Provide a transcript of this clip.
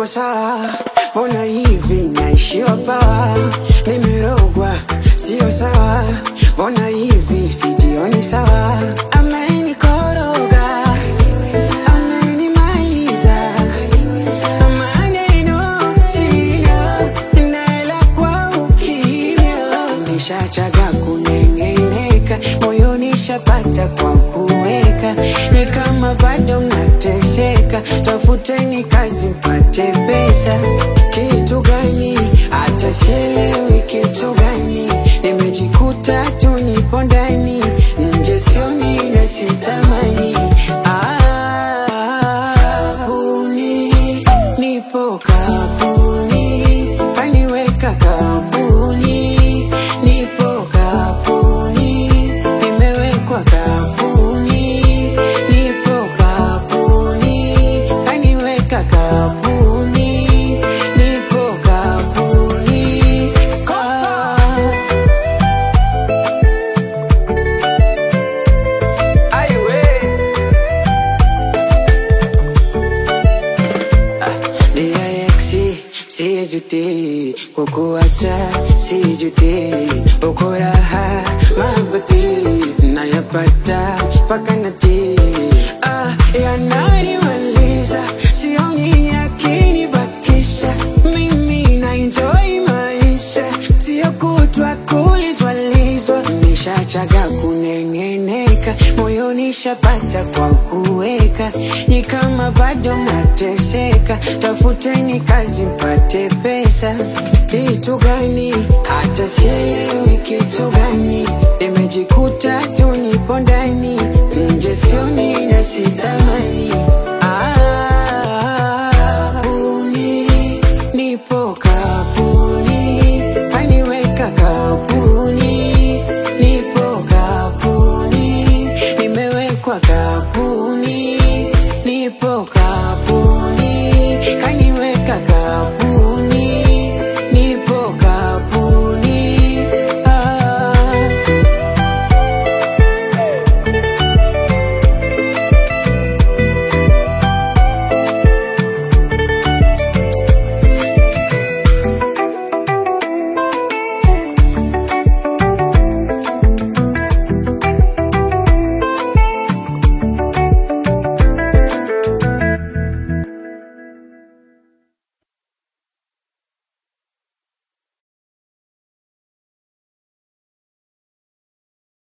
sawa, mbona hivi naishiwa pawa, nimerogwa sio sawa, mbona hivi sijioni sawa, amenikoroga amenimaliza maneno sina naela kwa ukimya nishachaga kunengeneka moyoni shapata kwa kuweka ni kama bado mnateseka tafuteni kazi mpate pesa kitu gani hata sielewi kitu gani nimejikuta tu nipo ndani nje sioni na sitamani ah, kapuni nipo kapuni kaniweka kapuni nipo kapuni nimewekwa kapuni nipo kapuni kaniweka kapuni nipo kapuni ah. DIX sijuti kukuacha sijuti uko raha mabati nayapata mpaka nati ah, yananimaliza sioni yakinibakisha mimi na enjoy maisha sio kutwa kulizwalizwa nishachaga kunengeneka moyoni shapata kwa kuweka ni kama bado nateseka tafuteni kazi mpate pesa kitu gani hata sielewi kitu gani